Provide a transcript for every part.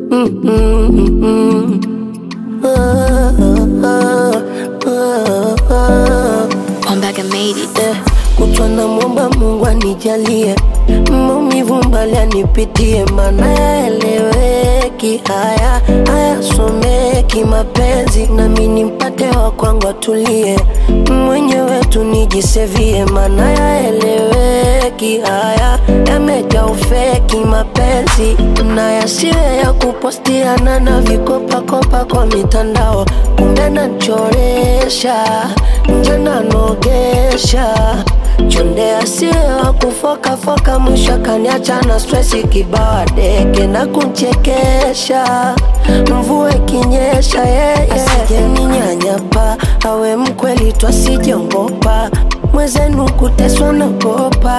Ombaga made it. Eh, kutwa na mwomba Mungu anijalie maumivu mbali anipitie, mana yaeleweki, haya hayasomeki mapenzi, nami nimpate wa kwangu atulie, mwenyewe tu nijisevie, mana yaeleweki, haya yamejaa ufeki mapenzi, na yasiwe ya kupostiana na vikopakopa kwa mitandao, kumbe nachoresha nje nanogesha chonde asiye wa kufokafoka, mwisho akaniacha na stresi kibawa deke na kunchekesha, mvua ikinyesha yeye asije ninyanyapa, awe mkweli twasijongopa, mwezenu kuteswa nagopa,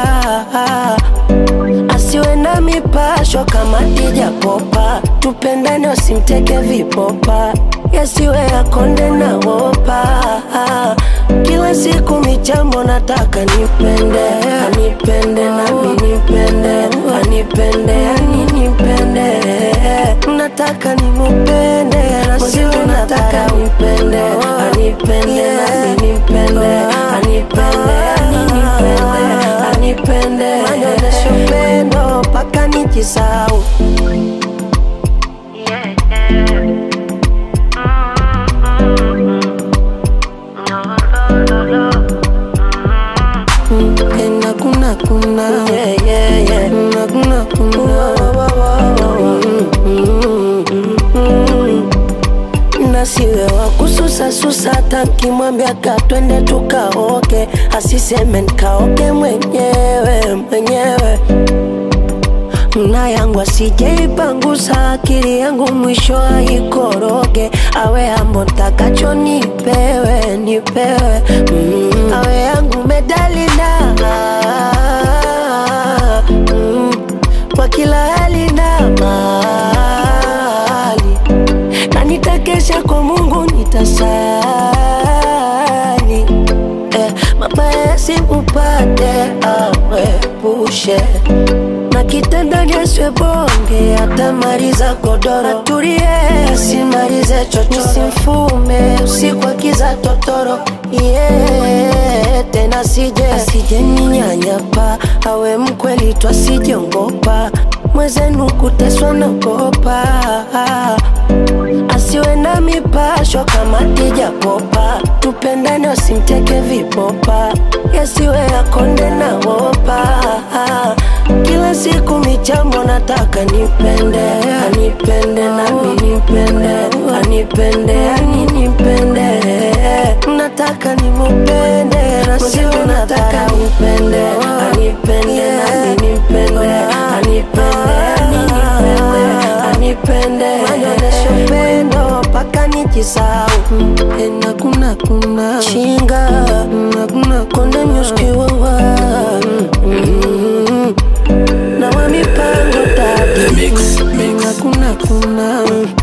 asiwe na mipasho kama Dija Popa, tupendane wasimteke vipopa, yasiwe yakonde na wopa kila siku michambo nataka nipende anipende nami nipende anipende yani nipende nataka nimupende nasiwe nataka nipende anipende nami nipende anipende yani nipende anipende manyonesho upendo mpaka nijisau Ena kuna kuna yeah, yeah, yeah. Na kuna kuna nasiwe wa kususa susa, hata nkimwambia katwende tukaoke, asiseme nkaoke mwenyewe mwenyewe na yangu asijeipangusa akili yangu mwisho aikoroge, awe ambo ntakacho nipewe nipewe, mm. awe yangu medalina mm. kwa kila hali na mali, na nitakesha kwa Mungu nitasali eh, mabaya yasimupate awepushe na kitandani asiwe bonge, atamaliza godoro, atulie asimalize chocho, simfume usiku akiza totoro yeah, tena sije asije ninyanyapa, awe mkweli twasijongopa, mwezenu kuteswa nagopa asiwe na mipasho kama Dija Popa, tupendane wasimteke vipopa, yasiwe yakonde na wopa kila siku michambo nataka nipende anipende nami nipende anipende ani nipende nataka nimupende nasiwe nataka nipende anipende nami nipende anipende ani nipende anipende manyonesho upendo mpaka nijisau ena kuna kuna chinga na kuna konde nyuskiwawa na wa mipango tatu Mix, mix. kuna kuna